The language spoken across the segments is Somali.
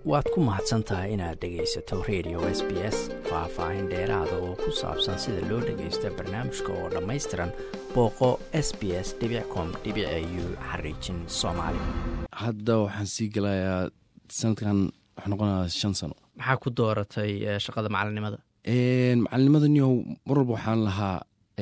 waad ku mahadsan tahay inaad dhegaysato radio s b s faah-faahin dheeraada oo ku saabsan sida loo dhagaysto barnaamijka oo dhammaystiran booqo s b s com u xariijin soomaali hadda waxaan sii gelayaa sanadkan waxuu noqonayaa shan sano maxaa ku dooratay shaqada macalinimada macalinimada niyow mar walba waxaan lahaa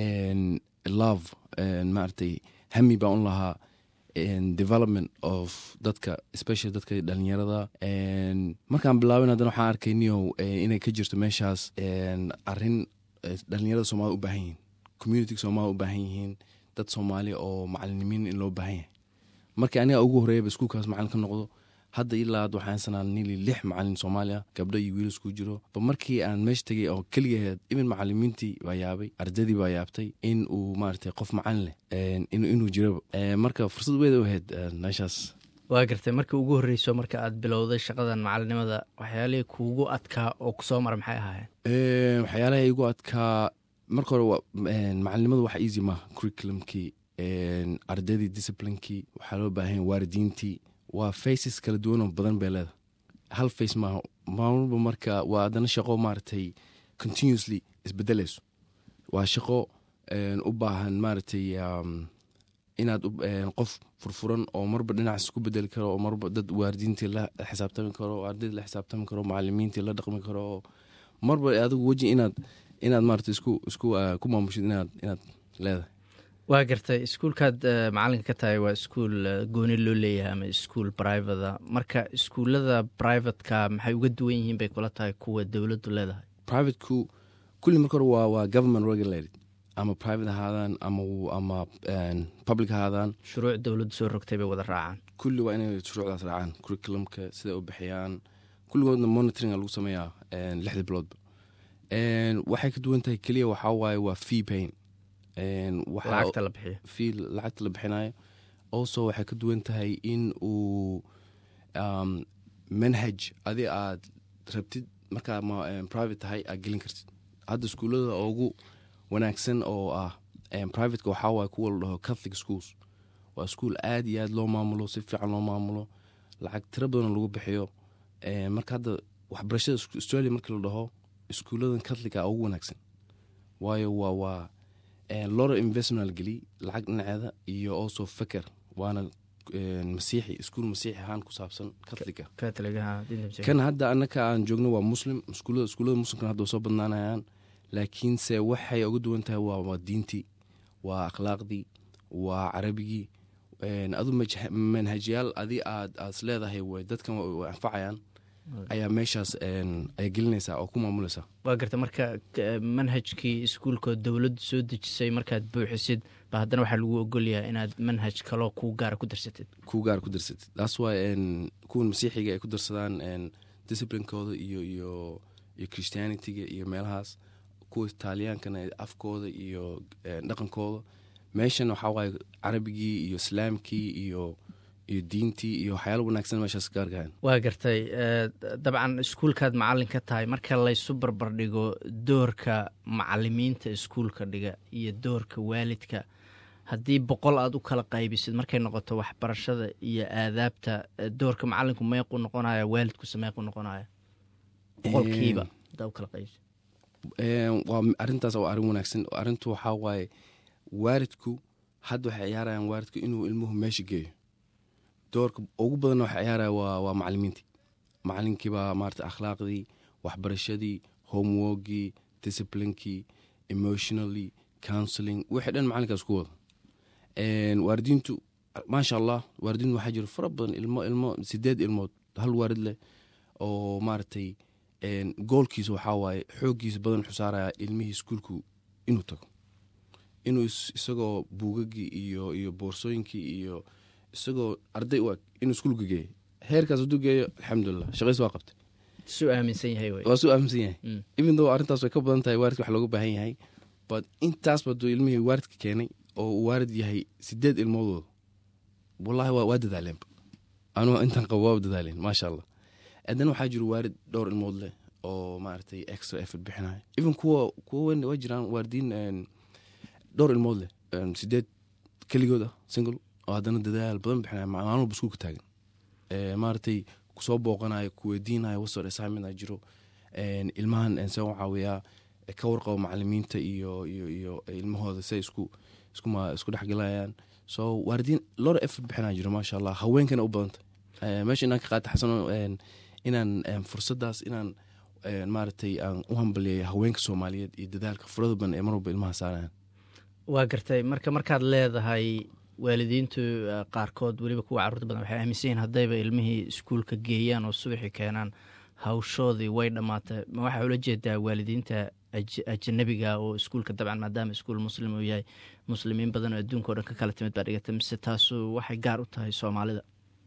love maaragtay hami baan u lahaa development of dadka especially dadka dhalinyarada markaan bilaabin haddana waxaan arkay niyow inay ka jirto meeshaas arin dhalinyarada soomaalida u baahan yihiin communitiga soomaalida u baahan yihiin dad soomaali oo macalinimiin in loo baahan yahay markii aniga ugu horreeyaba iskuulkaas macalin ka noqdo hadda ilaa ad waxaan sanaa nili lix macalin soomaaliya gabdho iyo wiil isku jiro ba markii aan meesha tegay oo keligaheed imin macalimiintii baa yaabay ardadii baa yaabtay in uu maaragtay qof macalin leh inuu jiraba marka fursad weyd u ahayd meeshaas waa gartay markii ugu horreyso marka aad bilowday shaqadan macalinimada waxyaalihii kuugu adkaa oo kusoo mara maxay ahaayeen waxyaalaha igu adkaa marka hore macalinimada wax easy maaha curriculumkii ardadii disciplinkii waxaa loo baahanya waaridiintii waa faces kala duwanoo badan bay leedahay hal face maaha maalwalba marka waa haddana shaqo maaragtay continuously isbedelayso waa shaqo u baahan maaragtay inaad qof furfuran oo marba dhinacaas ku bedeli karo oo marba dad waaridiintii la xisaabtami karo oo ardadii la xisaabtami karo macalimiintii la dhaqmi karo oo marba adigu weji inaad inaad maarata isku isku ku maamushid inaad inaad leedahay waa gartay iskuulkaad macalinka ka tahay waa iskuul gooni loo leeyahay ama iskuul brivata marka iskuullada brivatka maxay uga duwan yihiin bay kula tahay kuwa dowladdu leedahay privateku kulli marka hore waa waa government regulated ama private ahaadaan ama ama public ahaadaan shuruuc dowladdu soo rogtay bay wada raacaan kulli waa inay shuruucdaas raacaan curriculumka siday u bixiyaan kulligoodna monitoringa lagu sameeyaa lixda biloodba waxay ka duwan tahay keliya waxaa waaye waa fee pain lacagta la bixiyo fii lacagta la bixinayo also waxay ka duwan tahay in uu manhaj adi aad rabtid markaa private tahay aad gelin kartid hadda iskuullada ugu wanaagsan oo ah privateka waxaa waaye kuwa la dhaho catholic schools waa iskuol aad iyo aad loo maamulo si fiican loo maamulo lacag tiro badan lagu bixiyo marka hadda waxbarashada australia markii la dhaho iskuulladan catholica ugu wanaagsan waayo waa waa lora investment geliy lacag dhinaceeda iyo also feker waana masiixi iskuul masiixi ahaan ku saabsan catholica kan hadda annaka aan joogno waa muslim iskuullada iskuullada muslimkan hadda soo badnaanayaan laakiinse waxay uga duwan tahay waa waa diintii waa akhlaaqdii waa carabigii adu manhajyaal adi aad aad leedahay way dadkan way anfacayaan ayaa meeshaas ayaa gelinaysaa oo ku maamulaysaa waa garta marka manhajkii iskuulkoo dowladdu soo dejisay markaad buuxisid ba haddana waxaa lagu ogolyahay inaad manhaj kaloo kuu gaara ku darsatid kuu gaara ku darsatid taas waay kuwan masiixiga ay ku darsadaan disciplinekooda iyo iyo iyo christianitiga iyo meelahaas kuwa itaaliyaankana afkooda iyo dhaqankooda meeshan waxaa waaye carabigii iyo islaamkii iyo iyo diintii iyo waxyaala wanaagsan meeshaas gaargahan waa gartay dabcan iskuulkaad macalin ka tahay marka laysu barbardhigo doorka macalimiinta iskuulka dhiga iyo doorka waalidka haddii boqol aad u kala qaybisid markay noqoto waxbarashada iyo aadaabta doorka macalinku meequ noqonaya waalidkuse meequ noqonaya boqolkiiba hadaa u kala qaybsid waa arintaas waa arrin wanaagsan arrintu waxaa waaye waalidku hadda waxay ciyaarayaan waalidku inuu ilmuhu meesha geeyo doorka ugu badanna waxa ciyaaraya waa waa macalimiintii macalinkiibaa maarata akhlaaqdii waxbarashadii homeworkii disciplinkii emotionally counseling wixii dhan macalinkaas ku wada waaridiintu maasha allah waaridiintu waxaa jiro fara badan ilmo ilmo sideed ilmood hal waarid leh oo maaragtay goolkiisa waxaa waaye xooggiisa badan wuxuu saaraya ilmihii iskuulku inuu tago inuu isagoo buugagii iyo iyo boorsooyinkii iyo isagoo arday u eg inuu iskuulka geeyo heerkaas hadduu geeyo alxamdulilah shaqays waa qabtay su aaminsan yahay waa su aaminsan yahay even though arrintaas way ka badan tahay waaridka wax looga baahan yahay but intaasba hadduu ilmihii waaridka keenay oo uu waarid yahay sideed ilmoodooda wallahi waa dadaaleenba anugu intaan qabo waa dadaaleen maasha allah haddana waxaa jiro waarid dhowr ilmood leh oo maaragtay extra effort bixinayo even kuwa kuwa weyn waa jiraan waaridiin dhowr ilmood leh sideed keligood ah single oo haddana dadaal badan bixinaya maalin walba iskuulka taagan maaragtay kusoo booqanayo kuweydiinayo wasor assignment a jiro ilmahan see u caawiyaa ka warqabo macalimiinta iyo iyo iyo ilmahooda siay isku iskuma isku dhexgalayaan so waalidiin lora effort bixinaa jiro maasha allah haweenkana u badanta meesha inaan ka qaata xasano inaan fursadaas inaan maaragtay aan u hambaliyayo haweenka soomaaliyeed iyo dadaalka furada badan ee mar walba ilmaha saarayaan waa gartay marka markaad leedahay waalidiintu qaarkood weliba kuwa carruurta badan waxay aaminsan yihin haddayba ilmihii iskuulka geeyaan oo subaxii keenaan hawshoodii way dhammaatay ma waxaa ula jeedaa waalidiinta ajanabiga oo iskuulka dabcan maadaama iskuul muslim uu yahay muslimiin badan oo adduunka o dhan ka kala timid baa dhigata mise taasu waxay gaar u tahay soomaalida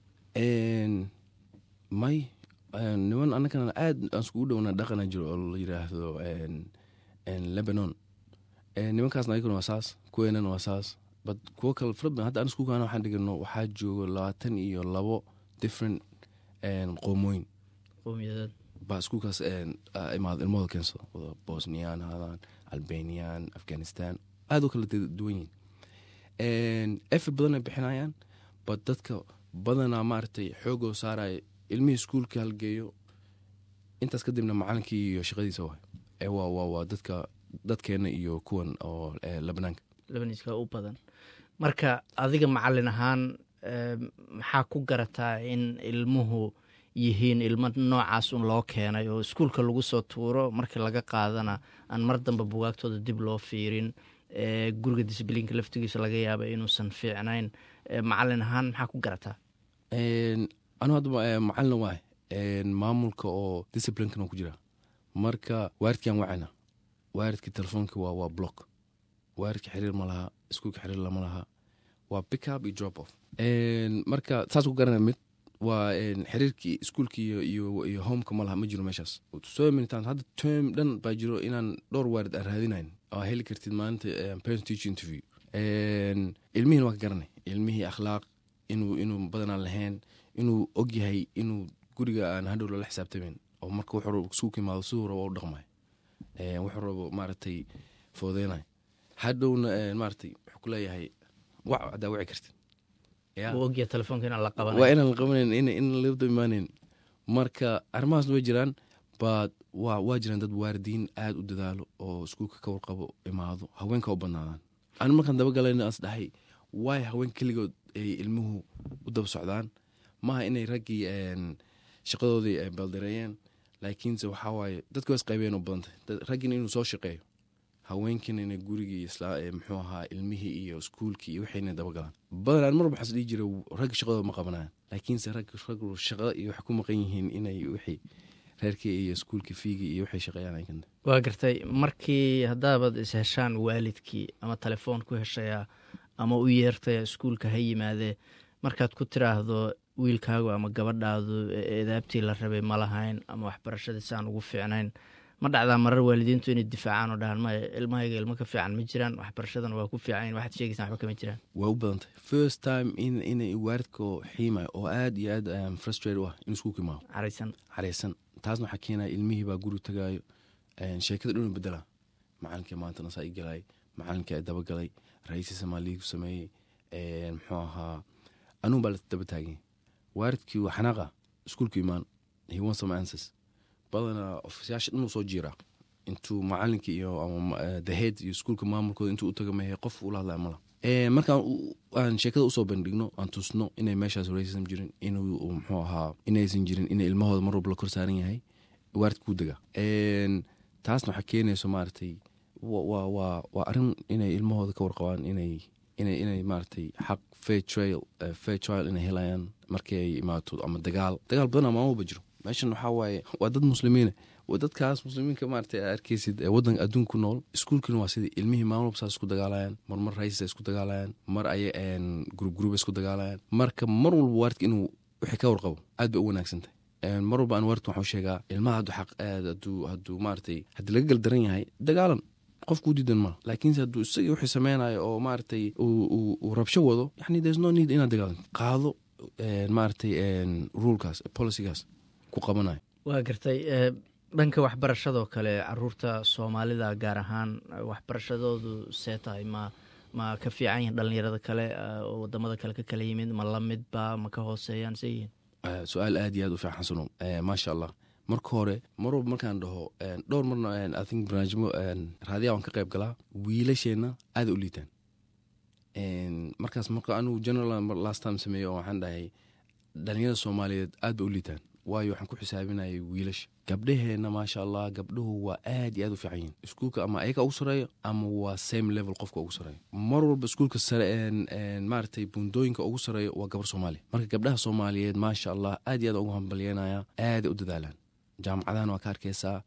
may niman annagana aad aan iskugu dhowna dhaqana jiro oo la yiraahdo lebanon nimankaasna ayaguna waa saas kuweenana waa saas bad kuwo kale fara badan hadda an iskuulkaana waxaan dhigano waxaa joogo labaatan iyo labo different qoomooyin qowmiyadeed baa iskuulkaas imaado ilmahooda keensado wada bosniyan haadaan albanian afghanistan aad u kala duwan yihin efe badan ay bixinayaan bad dadka badanaa maaragtay xoogoo saaraya ilmihii iskuulka halgeeyo intaas kadibna macalinkii iyo shaqadiisa waay waa dadka dadkeena iyo kuwan oo labanaanka labaniiska u badan marka adiga macalin ahaan maxaa ku garataa in ilmuhu yihiin ilmo noocaas un loo keenay oo iskuulka lagu soo tuuro markii laga qaadana aan mar damba bugaagtooda dib loo fiirin guriga disbliinka laftigiisa laga yaaba inuusan fiicnayn macalin ahaan maxaa ku garataa anu hadda macalin waay maamulka oo disciplinkana ku jira marka waaridkaan wacayna waaridka telefoonka waa waa block waaridka xiriir ma laha iskuulka xiriir lama laha waa pickup iyo drop off marka saas ku garana mid waa xiriirkii iskuulka iyo homeka ma laha ma jiro meeshaas so many times hadda term dhan baa jiro inaan dhowr waarid aan raadinayn oo heli kartid maalinta parent teacher interview ilmihiina waa ka garanay ilmihii akhlaaq inuu inuu badanaan lahayn inuu og yahay inuu guriga aan hadhow lala xisaabtamin oo marka wuxuu rabo iskuulka imaado siduu rabo u dhaqmay wuxuu rabo maaragtay foodeynay hadhowna maaragtay wuxuu ku leeyahay wac haddaa wici kartid ogya telefoonka inaan la qaban waa inaan la qabanayn in labada imaaneyn marka arrimahaasna way jiraan baad waa waa jiraan dad waaridiin aada u dadaalo oo iskuulka ka warqabo imaado haweenka u badnaadaan anu markaan dabagalayna aas dhahay waay haween keligood ay ilmuhu u daba socdaan maaha inay raggii shaqadoodii ay baldareeyeen laakiinse waxaa waaye dadka waa isqaybeen u badantay raggiina inuu soo shaqeeyo haweenkiina inay gurigii muxuu ahaa ilmihii iyo iskuulkii iyo waxayna dabagalaan badanaan mar waxaas dhihi jira ragga shaqadooda ma qabanayaan laakiinse rag raggu shaqo iyo waxay ku maqan yihiin inay wixii reerkii iyo iskuulkii fiigii iyo waxay shaqeeyaan waa gartay markii haddaabad isheshaan waalidkii ama telefoon ku heshaya ama u yeertaya iskuulka ha yimaadee markaad ku tiraahdo wiilkaagu ama gabadhaadu eedaabtii la rabay ma lahayn ama waxbarashadiisi aan ugu fiicnayn ma dhacdaa marar waalidiintu inay difaacaan oo dhahaan maya ilmahayga ilmo ka fiican ma jiraan waxbarashadana waa ku fiican waxaad sheegaysaa waxba kama jiraan waa u badantay first time in inay waaridkao xiimayo oo aad iyo aad frustrate u ah in iskuulka imaado caraysan caraysan taasna waxaa keenaya ilmihii baa guri tagaayo sheekada dhuna bedela macalinkii maantana saa i galay macalinkii a dabagalay ra-iisii soomaaliya ku sameeyey muxuu ahaa anuun baa la daba taagay waaridkii waa xanaaqa iskuulka imaan he wants some answers badanaa ofisyaasha dhan uu soo jiiraa intuu macalinkii iyo ama the head iyo iskuulka maamulkooda intuu u taga mehe qof ula hadlaya mala markaan aan sheekada usoo bandhigno aan tusno inay meeshaas racism jirin inuu muxuu ahaa inaysan jirin ina ilmahooda mar walba la kor saaran yahay waarid kuu dega taasna waxaa keenayso maaragtay waa arrin inay ilmahooda ka warqabaan inay inay inay maaragtay xaq fair trail fair trial inay helayaan markii ay imaato ama dagaal dagaal badan ama amaba jiro meeshan waxaa waaye waa dad muslimiine dadkaas muslimiinka maaragtay aa arkeysid wadanka adduunka ku nool iskuulkina waa sidii ilmihii maalmalba saas isku dagaalayaan mar mar raisisa isku dagaalayaan mar ay gurub guruba isku dagaalayaan marka mar walba waaridka inuu wixii ka warqabo aad bay u wanaagsantahay mar walba aan waaridka waxuu sheegaa ilmaha hadduu xaq aad hadduu hadduu maaragtay haddii laga galdaran yahay dagaalan qofkuu diidan mala laakiinse hadduu isagii wixii sameynayo oo maaragtay uu rabsho wado yani there's no need inaad dagaalan qaado maaragtay rulekaas policygaas ku qabanayo waa gartay dhanka waxbarashadoo kale caruurta soomaalida gaar ahaan waxbarashadoodu see tahay ma ma ka fiican yihin dhalinyarada kale oo wadamada kale ka kala yimid ma lamidba ma ka hooseeyaan see yihiin Eh, su-aal aad iyo aad u fiican xasano Eh, maasha allah marka hore mar walba markaan dhaho eh, dhowr marna eh, i think barnaamijmo raadiyaa waan ka qayb galaa wiilasheenna aada u liitaan En, markaas marka anigu general mar- last time sameeyo waxaan dhahay dhalinyarada soomaaliyeed aad ba u liitaan waayo waxaan ku xisaabinayay wiilasha gabdhaheenna maasha allah gabdhuhu waa aad iyo aad u fiican yihin iskuulka ama ayaga ugu sareeyo ama waa same level qofka ugu sareeyo mar walba iskuulka sare en- en maaragtay buundooyinka ugu sareeyo waa gabar soomaaliya marka gabdhaha soomaaliyeed maasha allah aad iyo aad ugu hambalyanaya aaday u dadaalaan jaamacadahana waa ka arkeysaa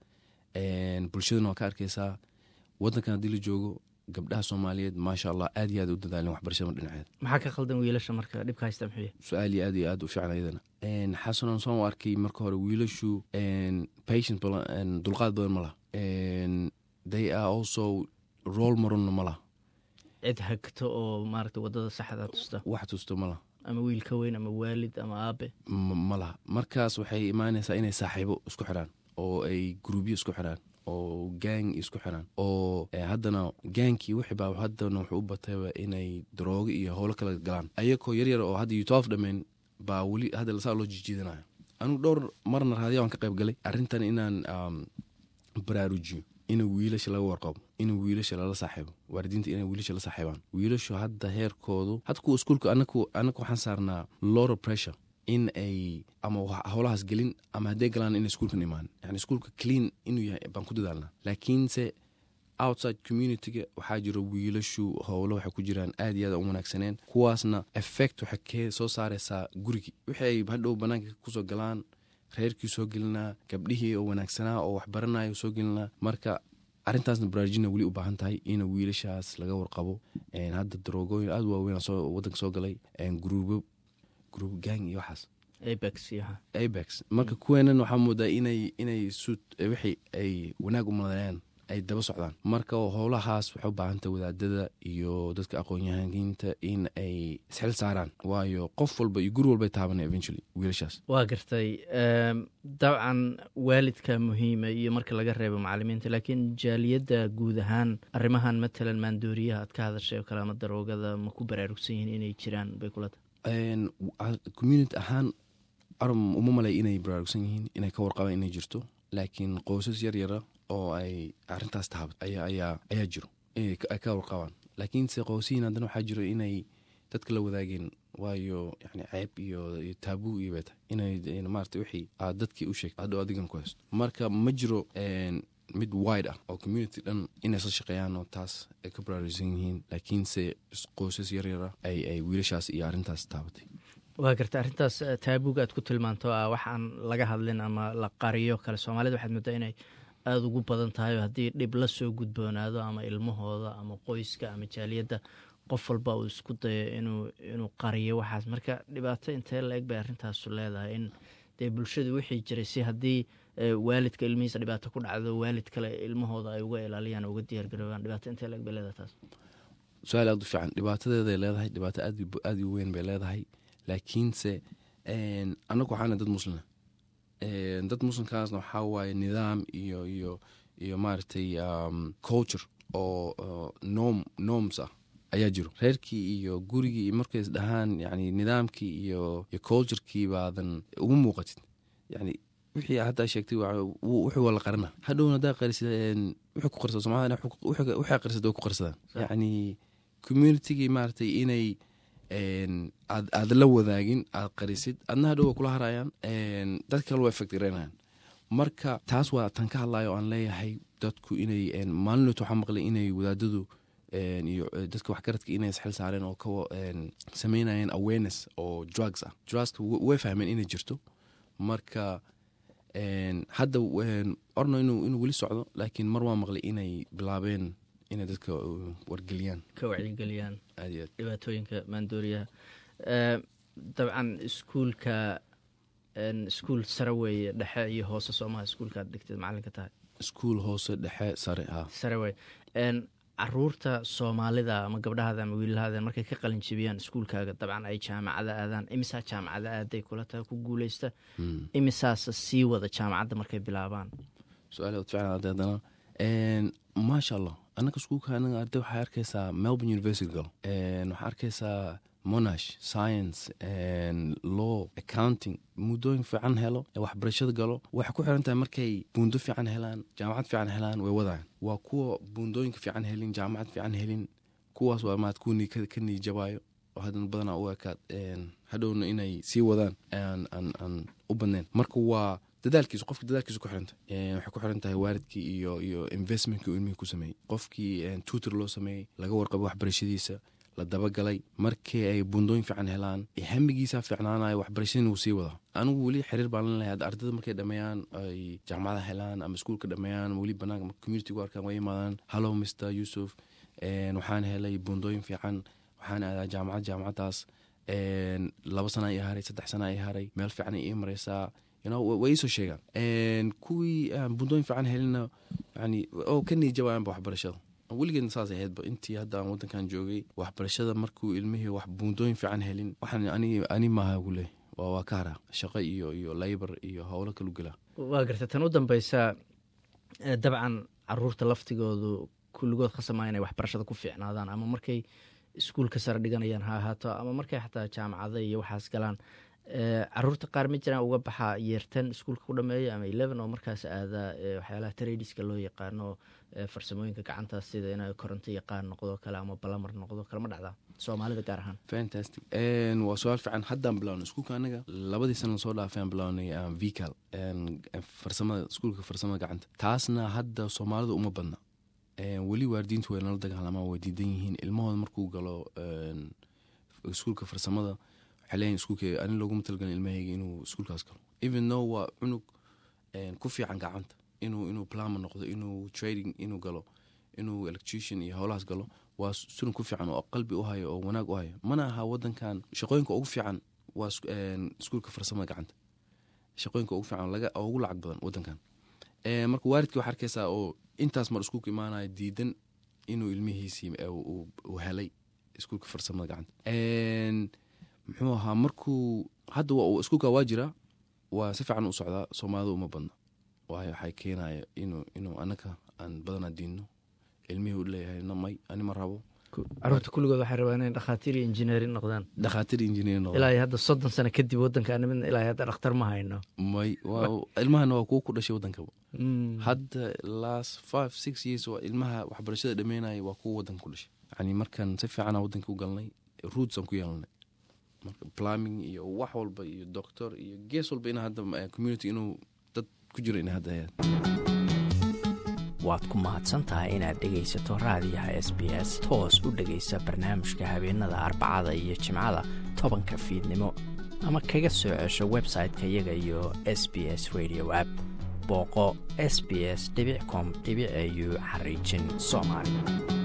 en, bulshadana waa ka arkeysaa wadankan haddii la joogo gabdhaha soomaaliyeed maasha allah aad iyo aad u dadaaleen waxbarashada dhinaceeda maxaa ka khaldan wiilasha marka dhibka haysta muxuu yahay su-aal iyo aad iyo aad u fiican ayadana En, xasanon saan u arkay marka hore wiilashu en, patient badan en, dulqaad badan ma laha En, they are also role modelna ma laha cid hagto oo maaragta wadada saxda tusta wax tusto ma laha ama wiil ka weyn ama waalid ama aabe ma ma laha markaas waxay imaanaysaa inay saaxiibo isku xiraan oo ay gruubyo isku xiraan oo gang isku xiraan oo eh, haddana gaankii wixii baa haddana wuxuu u batayba inay daroogo iyo howlo kala galaan ayakoo yaryar oo hadda utoof dhammayn baa weli hadda lasaa loo jijiidanayo anigu dhowr marna raadiya waan ka qayb galay arrintan inaan um, baraarujiyo in wiilasha laga warqabo in wiilasha lala saaxiibo waalidiinta inay wiilasha la saaxiibaan wiilashu hadda heerkoodu hadda kuwa iskuulka anaku anaku waxaan saarnaa lot of pressure in ay ama wax- howlahaas gelin ama hadday galaan inay iskuulkan imaan yani iskuulka clean inuu yahay baan ku dadaalnaa laakiinse outside communityga waxaa jiro wiilashu howlo waxay ku jiraan aad iyo aad u wanaagsaneen kuwaasna effect waxay ka soo saaraysaa gurigii wixii ay hadhow banaanka kusoo galaan reerkii soo gelinaa gabdhihii oo wanaagsanaa oo waxbaranayo soo gelinaa marka arrintaasna baraarujina weli u baahan tahay in wiilashaas laga warqabo En, hadda daroogooyin aad u waaweyn soo wadanka soo galay En, gruubo gruub gang iyo waxaas apex iyo waxa. abex marka kuweenan waxaa moodaa inay inay suut wixii ay wanaag u maleeyaan ay daba socdaan marka howlahaas waxay u baahantahay wadaadada iyo dadka aqoon-yahaaniinta in ay isxil saaraan waayo qof walba iyo guri walbay taabanay eventually wiilashaas waa gartay Em, dabcan waalidka muhiima iyo marka laga reebo macalimiinta laakiin jaaliyadda guud ahaan arrimahan matalan maandooriyaha aad ka hadashay oo kale ama daroogada ma ku baraarugsan yihiin inay jiraan bay kula tahay En, wa- community ahaan arum uma malay inay baraarugsan yihiin inay ka warqabaan inay jirto laakiin qoysas yar yara oo ay arintaas taabat ayaa ayaa ayaa jiro inay ka- ay ka warqabaan laakiinse qoysihiin haddana waxaa jiro inay dadka la wadaageen waayo yani ceeb iyo iyo taabuu iyo bay tahay inay in maarata wixii aad dadkii u sheegto hadhow adigan ku haysto marka ma jiro en, mid wide ah oo community dhan inay isla shaqeeyaan oo taas ay ka baraarugsan yihiin laakiinse is- qoysas yar yara ay ay wiilashaas iyo arrintaas taabatay waa gartay arrintaas eh, taabuga aad ku tilmaanto ah waxaan laga hadlin ama la qariyo kale soomaalida waxaad moodaa inay aada ugu badan tahay oo haddii dhib la soo gudboonaado ama ilmahooda ama qoyska ama jaaliyadda qof walba uu isku dayo inuu inuu qariyo waxaas marka dhibaato intee la eg bay arrintaasu leedahay in dee bulshadu wixii jiray si haddii eh, waalidka ilmihiisa dhibaato ku dhacdo waalid kale ilmahooda ay uga ilaaliyaan oo uga diyaargaroobaan dhibaato intee la eg bay leedahay taas su-aal aad u fiican dhibaatadeeday leedahay dhibaato aad u- aad u weyn bay leedahay laakiinse en, annagu waxaana dad muslina En, dad muslimkaasna waxaa waaye nidaam iyo iyo iyo maaragtay um, culture oo oo norm norms ah ayaa jiro reerkii iyo gurigii iyo markay is dhahaan yani nidaamkii iyo iyo culturekii baadan ugu muuqatid yani wixii haddaa sheegtay waa- wuu- wuxuu waa la qarina hadhowna haddaa qarisid en, wuxuu ku qarsado soomaalida waxay qarisada way ku qarsadaan Sax. yani communitygii maaragtay inay en, aad aad la wadaagin aad qarisid adna hadhow way kula harayaan en, dad kale waa effect garaynayaan marka taas waa tan ka hadlayo aan leeyahay dadku inay en, maalinot waxaa maqlay inay wadaadadu en, iyo eh, dadka waxgaradka inay isxil saareen oo ka sameynayeen awareness oo drugs ah drugska w- way fahmeen inay jirto marka en, hadda en, orno inuu inuu weli socdo laakiin mar waa maqlay inay bilaabeen inay dadka uh, wargeliyaan ka wacyigeliyaan aad iyo aad dhibaatooyinka maandooriyaha Eh, dabcan iskuulka en, iskuul sare weeye dhexe iyo hoose soomaha iskuulka aad dhigtid macalinka tahay iskuul hoose dhexe sare ah sare weye En, caruurta soomaalida ama gabdhahaada ama wiilahada markay ka qalin jebiyaan iskuulkaaga dabcan ay jaamacada aadaan imisaa jaamacada aaday kula tahay ku guuleysta Mm. imisaasa sii wada jaamacadda markay bilaabaan su-aal aad fiican hadda haddana En, maasha allah annaka iskuulka anaga arday waxaa arkaysaa melbourne university gal En, waxaa arkaysaa monash science law accounting muddooyin fiican helo waxbarashada galo waxay ku xiran tahay markay buundo fiican helaan jaamacad fiican helaan way wadaan waa kuwa buundooyinka fiican helin jaamacad fiican helin kuwaas waa maad kuwa ka niijabaayo oo haddana badanaa u ekaad hadhowna inay sii wadaan aan u badnayn marka waa dadaalkiisu qofki dadaalkiisu ku xiranta waxay ku xiran tahay waalidkii iyo iyo investmentkii ilmihii ku sameeyey qofkii tutor loo sameeyey laga warqabay waxbarashadiisa la dabagalay markii ay buundooyin fiican helaan hamigiisa fiicnaanayo waxbarashadina wuu sii wadaa anigu weli xiriir baan lalehay ardada markay dhameeyaan ay jaamacada helaan ama iskuulka dhameeyaan weli banaanka marka community ku arkaan way imaadaan hallow mr yusuf waxaan helay buundooyin fiican waxaan aadaa jaamacad jaamacadaas laba sana ii haray saddex sana ii haray meel fiican ii mareysaa way iisoo sheegaan kuwii buundooyin fiican helina yani oo ka niijabayaanba waxbarashada weligeedna saas ahaydba intii hadda aan wadankan joogay waxbarashada markuu ilmihii wax buundooyin fiican helin waxaan ani maaha gu leh waa ka haraa shaqo iyo iyo labor iyo howlo kalu gelaa waa garta tan u dambeysa dabcan caruurta laftigoodu kulligood khasamaa inay waxbarashada ku fiicnaadaan ama markay iskuulka sare dhiganayaan ha ahaato ama markay xataa jaamacada iyo waxaas galaan caruurta qaar ma jiraan uga baxaa yeertan iskuulka ku dhameeya ama eleven oo markaas aadaa waxyaalaha tradiska loo yaqaano farsamooyinka gacantaas sida ina koronto yaqaan noqdo kale ama balamar noqdo kale ma dhacdaa soomaalida gaar ahaan fantastic waa su-aal fiican haddaan bilawnay iskuulka anaga labadii sana lasoo dhaafay aan bilawnay vical farsamada iskuulka farsamada gacanta taasna hadda soomaalida uma badna weli waalidiintu way nala dagaalamaan way diidan yihiin ilmahooda markuu galo iskuulka farsamada waxay leeyihin iskuulka ani looguma talgalin ilmahayga inuu iskuulkaas galo even though waa cunug ku fiican gacanta inuu inuu plama noqdo inuu trading inuu galo inuu electrician iyo howlahaas galo waa sunug ku fiican oo qalbi u hayo oo wanaag u hayo mana aha wadankan shaqooyinka ugu fiican waa iskuulka farsamada gacanta shaqooyinka ugu fiican laga ugu lacag badan wadankan marka waalidkii waxaa arkaysaa oo intaas mar iskuulka imaanaya diidan inuu ilmihiisii uu helay iskuulka farsamada gacanta muxuu ahaa markuu hadda iskuulka waa jiraa waa si fiican u socdaa soomaalida uma badna waayo waxay keenaya inuu inuu anaga aan badanaa diinno ilmihii u leeyahay namay ani ma rabo caruurta kulligood waxay rabaan inay dhakhaatiir iyo injineerin noqdaan dhakhaatiir injineer noqdaan ilaa hadda soddon sano kadib wadankaana midna ilaa hadda dhakhtar ma hayno may ilmahana waa kuwa ku dhashay wadankaba hadda last five six years waa ilmaha waxbarashada dhameynaya waa kuwa wadanka ku dhashay yani markan si fiicana wadanka u galnay roots aan ku yeelanay marka plumbing iyo wax walba iyo doctor iyo gees walba ina hadda community inuu dad ku jiro ina hadda hayaan waad ku mahadsan tahay inaad dhegaysato raadiyaha s b s toos u dhegaysa barnaamijka habeenada arbacada iyo jimcada tobanka fiidnimo ama kaga soo cesho website-ka iyaga iyo s b s radio app booqo s b s com au xariijin soomaali